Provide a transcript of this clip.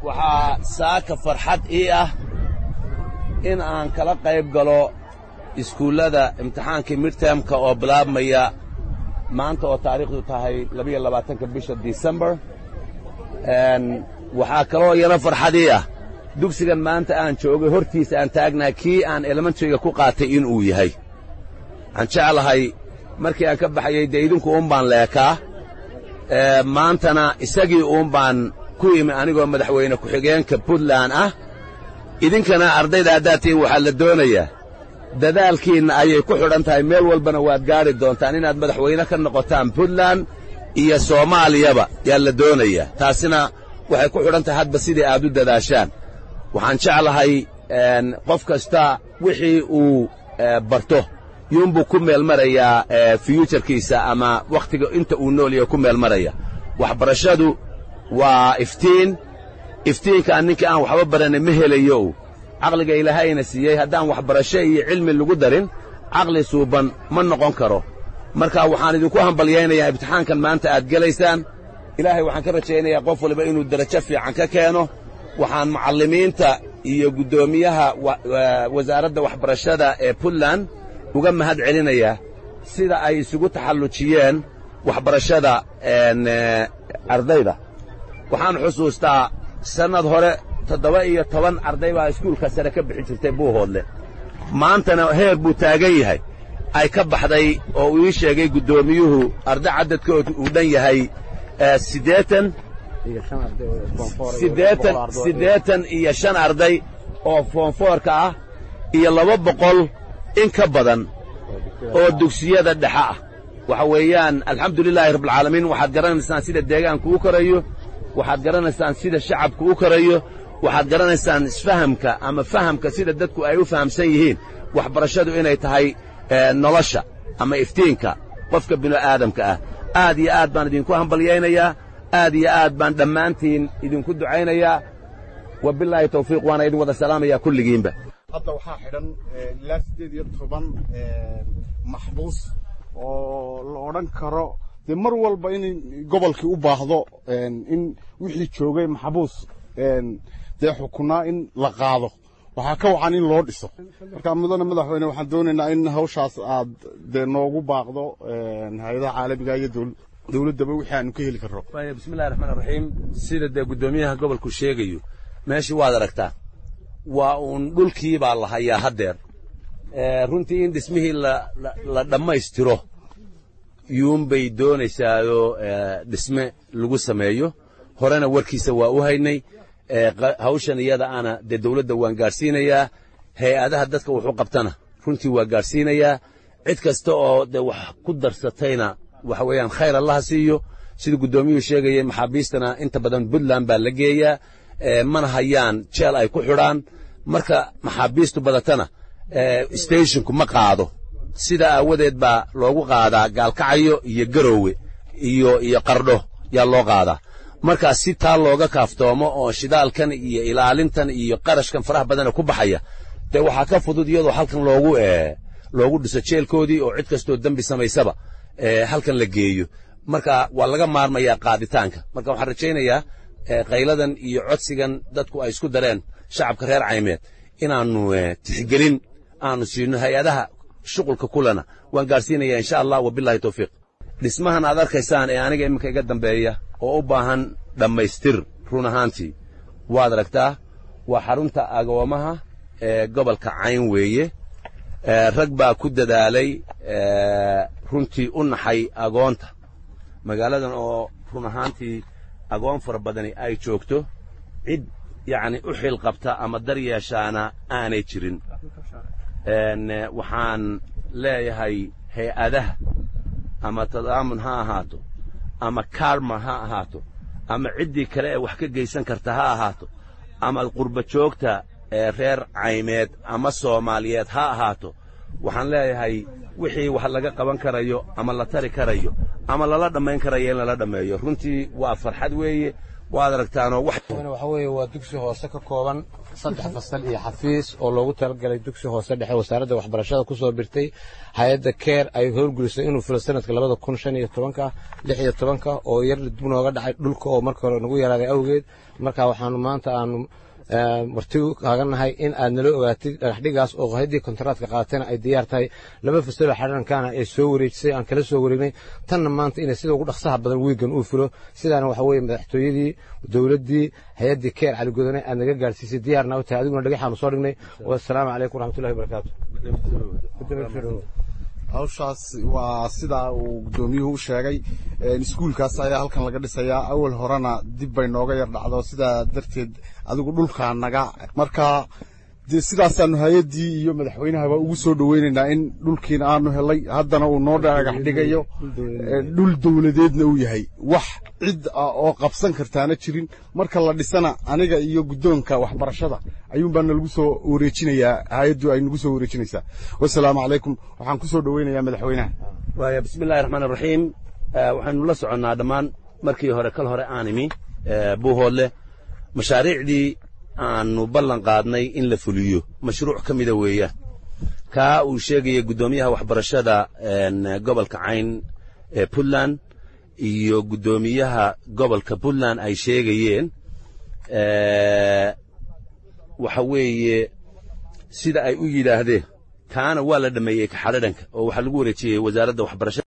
waxaa saaka farxad ii ah in aan kala qayb galo iskuullada imtixaankii midtermka oo bilaabmaya maanta oo taariikhdu tahay labiyo labaatanka bisha disembar waxaa kaloo iyana farxad ii ah dugsigan maanta aan joogay hortiisa aan taagnahay kii aan elementaryga ku qaatay inuu yahay waxaan jeclahay markii aan ka baxayey dee idinku uun baan leekaa maantana isagii uun baan ku imi anigoo madaxweyne ku-xigeenka puntland ah idinkana ardayda haddaad tihiin waxaa la doonayaa dadaalkiinna ayay ku xidhan tahay meel walbana waad gaadhi doontaan inaad madaxweyne ka noqotaan puntland iyo soomaaliyaba yaa la doonayaa taasina waxay ku xidhan tahay hadba sidii aad u dadaashaan waxaan jeclahay qof kasta wixii uu barto yuunbuu ku meel marayaa fyuujarkiisa ama wakhtiga inta uu nool yahay ku meel maraya waxbarashadu waa iftiin iftiinkaan ninkii aan waxba baranay ma helayo caqliga ilaahayna siiyey haddaan waxbarasho iyo cilmi lagu darin caqli suuban ma noqon karo marka waxaan idinku hambalyaynayaa imtixaankan maanta aad gelaysaan ilaahay waxaan ka rajaynayaa qof waliba inuu derajo fiican ka keeno waxaan mucallimiinta iyo guddoomiyaha wasaaradda waxbarashada ee puntland uga mahad celinayaa sida ay isugu taxallujiyeen waxbarashada ardayda waxaan xusuustaa sannad hore toddoba iyo toban arday baa iskuulka sare ka bixi jirtay buuhoodle maantana heer buu taagan yahay ay ka baxday oo uu ii sheegay guddoomiyuhu arday caddadkoodu uu dhan yahay siddeetan siddeetan siddeetan iyo shan arday oo foonfoorka ah iyo laba boqol in ka badan oo dugsiyada dhexe ah waxa weeyaan alxamdulilaahi rabbilcaalamiin waxaad garanaysaan sida deegaanku u korayo waxaad garanaysaan sida shacabku u korayo waxaad garanaysaan isfahamka ama fahamka sida dadku ay u fahamsan yihiin waxbarashadu inay tahay nolosha ama iftiinka qofka bini'aadamka ah aad iyo aad baan idinku hambalyaynayaa aad iyo aad baan dhammaantiin idinku ducaynayaa wabilaahi tawfiiq waana idin wada salaamayaa kulligiinba hadda waxaa xidhan ilaa siddeed iyo toban maxbuus oo la odhan karo dee mar walba in gobolkii u baahdo in wixii joogay maxbuus dee xukunaa in la qaado waxaa ka wacan in loo dhiso marka mudane madaxweyne waxaan doonaynaa in hawshaas aad dee noogu baaqdo hay-adaha caalamiga iyo dowladdaba wixii aanu ka heli karro bismillahi raxmaan raxiim sida dee guddoomiyaha gobolku sheegayo meeshii waad aragtaa waa uun dhulkii baa la hayaa haddeer runtii in dhismihii la dhammaystiro yuunbay doonaysaayoo dhisme lagu sameeyo horena warkiisa waa u haynay hawshan iyada ana dee dawladda waan gaadhsiinayaa hay-adaha dadka wuxuu qabtana runtii waa gaadhsiinayaa cid kasta oo dee wax ku darsatayna waxa weeyaan khayr allaha siiyo sida guddoomiyuhu sheegayay maxaabiistana inta badan puntland baa la geeyaa mana hayaan jeel ay ku xidhaan marka maxaabiistu badatana stashinku ma qaado sida aawadeed baa loogu qaadaa gaalkacayo iyo garoowe iyo iyo qardho yaa loo qaadaa markaa si taa looga kaaftoomo oo shidaalkan iyo ilaalintan iyo qarashkan faraha badana ku baxaya dee waxaa ka fudud iyadoo halkan loogu loogu dhiso jeelkoodii oo cid kastoo dembi samaysaba halkan la geeyo marka waa laga maarmayaa qaaditaanka marka waxaan rajaynayaa qayladan iyo codsigan dadku ay isku dareen shacabka reer caymeed inaannu tixgelin aanu siino hay-adaha shuqulka kulana waan gaadhsiinayaa insha allah wabilahi tawfiiq dhismahan aad arkaysaan ee aniga iminka iga dambeeya oo u baahan dhammaystir run ahaantii waad aragtaa waa xarunta agoomaha ee gobolka cayn weeye rag baa ku dadaalay runtii u naxay agoonta magaaladan oo run ahaantii agoon fara badani ay joogto cid yacni u xil qabta ama dar yeeshaana aanay jirin waxaan leeyahay hay-adaha ama tadaamun ha ahaato ama karma ha ahaato ama ciddii kale ee wax ka geysan karta ha ahaato ama qurba joogta ee reer caymeed ama soomaaliyeed ha ahaato waxaan leeyahay wixii wax laga qaban karayo ama la tari karayo ama lala dhammayn karayo in lala dhammeeyo runtii waa farxad weeye waad aragtaanoo wax waxa weeye waa dugsi hoose ka kooban saddex fasal iyo xafiis oo loogu talagalay dugsi hoose dhexe wasaaradda waxbarashada ku soo birtay hay-adda keer ay howlgelisay inuu filo sanadka labada kun shan iyo tobanka lix iyo tobanka oo yar dib nooga dhacay dhulka oo marka hore nagu yaraaday awgeed marka waxaanu maanta aanu marti kaaganahay in aad nala ogaatid dhagaxdhigaas oo haddii kontaraadka qaatayna ay diyaar tahay laba fasaloo xarankaana ay soo wareejisay aan kala soo wareegnay tanna maanta inay sida ugu dhaqsaha badan wiigan uu fulo sidaana waxa weeye madaxtooyadii dowladdii hay-addii keer caligodane aad naga gaadhsiisay diyaarna u tahay adiguna dhagaxaanu soo dhignay wasalaamu calaykum waraxmatullahi wabarakaatu hawshaas waa sidaa uu guddoomiyuhu u sheegay iskuulkaas ayaa halkan laga dhisayaa awal horena dib bay nooga yar dhacdo sidaa darteed adigu dhulkaa naga marka dee sidaasaanu hay-addii iyo madaxweynahaba ugu soo dhoweynaynaa in dhulkiina aanu helay haddana uu noo dhagax dhigayo dhul dowladeedna uu yahay wax cid ah oo qabsan kartaana jirin marka la dhisana aniga iyo guddoonka waxbarashada ayuunbaa nalagu soo wareejinayaa hay-addu ay nagu soo wareejinaysaa wasalaamu calaykum waxaan ku soo dhoweynayaa madaxweynaha waaya bismi illahi raxmaan raxiim waxaynu la soconnaa dhammaan markii hore kal hore aan imi buuhoodle mashaariicdii aanu ballan qaadnay in la fuliyo mashruuc ka mida weeyaan kaa uu sheegaya guddoomiyaha waxbarashada gobolka cayn ee puntland iyo guddoomiyaha gobolka puntland ay sheegayeen waxa weeye sida ay u yidhaahdeen kaana waa la dhammeeyey kaxadhadhanka oo waxaa lagu wareejiyey wasaaradda waxbarashada